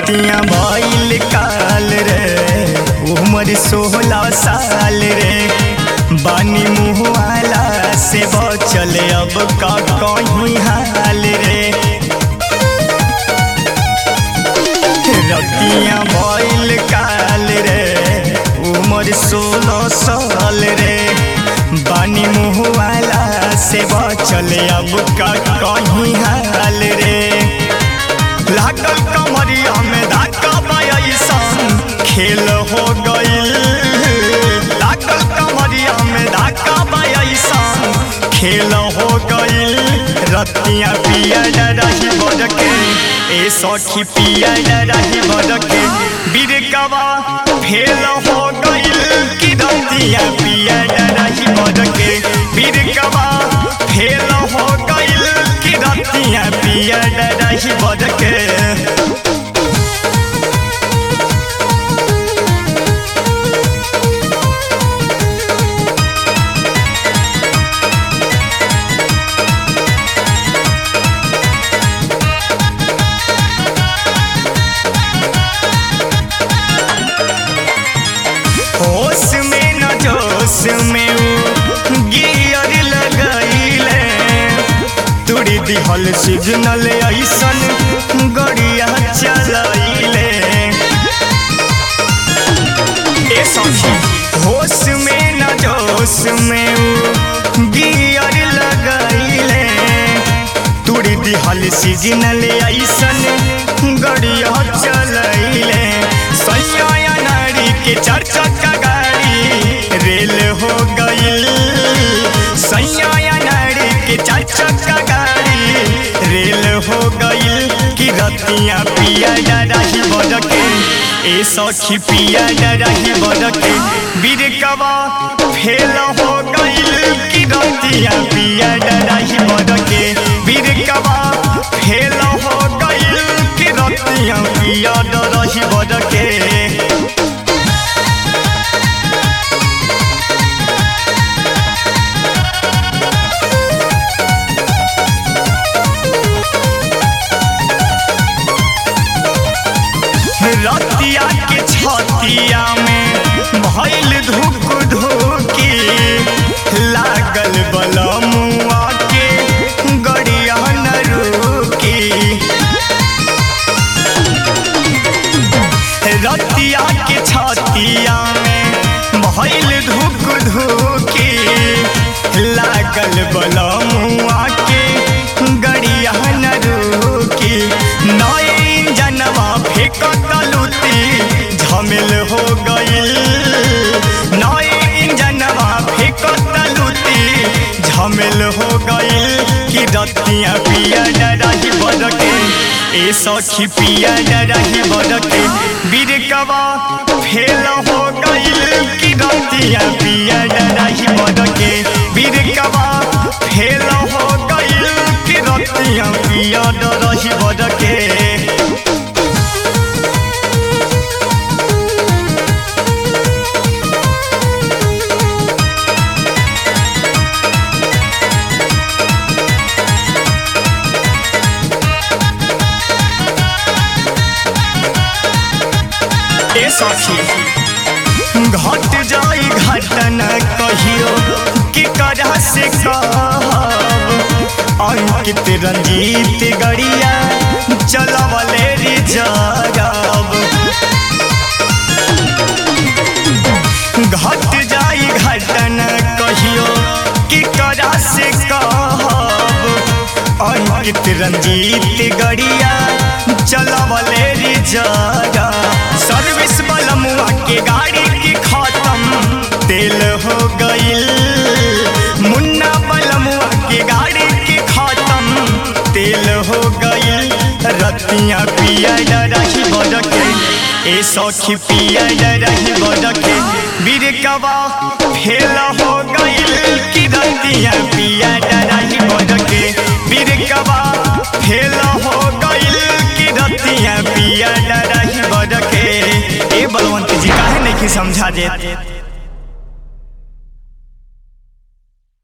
रतिया भइल काल रे उम्र सोलह साल रे बानी मुहवाला से बचल अब का कहीं हाल रे रतिया भइल काल रे उम्र सोलह साल रे बानी मुहवाला से बचल अब का कहीं हाल रे लागल कमरिया में धक्का बयसन खेल हो गइल लागल कमरिया में धक्का बयसन खेल हो गइल रतिया पिया रही बड़के ए सखी पिया रही बड़के बिरकवा फेल हो गइल कि रतिया पिया रही बड़के बिरकवा फेल हो गइल कि रतिया पिया रही बड़के होश में न जोश में उ गियर लगैले तुड़ी दिहल सिग्नल ऐसन गड़िया चलैले ए सखी होश में न जोश में उ गियर लगैले तुड़ी दिहल सिग्नल ऐसन गड़िया चलैले सैया नारी के चार चक्का गाड़ी रेल हो गइल सैया नारी के चार चक्का गाड़ी रेल हो गइल कि रतिया पिया रही बड़के ए सखी पिया रही बड़के बिरकवा फेल हो गइल कि रतिया पिया रही बड़के बिरकवा फेल हो गइल कि रतिया पिया रही बड़के रतिया के छतिया में भइल धुक धुकी लागल बलमुआ के गड़िया न रुकी रतिया के छतिया में भइल धुक धुकी लागल बलमुआ के गड़िया न रुकी नए इंजनवा फेंकत लुती झमेल हो गइल नए इंजनवा फेंकत लुती झमेल हो गइल कि रतिया पिया रही बड़के ए सखी पिया रही बड़के बिरकवा फेल हो गइल कि रतिया पिया रही बड़के बिरकवा फेल हो गइल कि रतिया पिया रही बड़के ए सखी घट जाई घटना कहियो कि करा से कहब अंकित रंजीत गड़िया चलवले रिजरब घट जाई घटना कहियो कि करा से कहब अंकित रंजीत गड़िया चलवले रिजरब सर्विस बलमुआ के गाड़ी की खत्म तेल हो गइल मुन्ना बलमुआ के गाड़ी की खत्म तेल हो गइल रतिया पिया रही बड़के ए सखी पिया रही बड़के बिरकवा फेल हो गइल कि रतिया पिया रही बड़के बिरकवा फेल हो गइल कि रतिया पिया रही बड़के ए बलवंत जी काहे नहीं समझा देत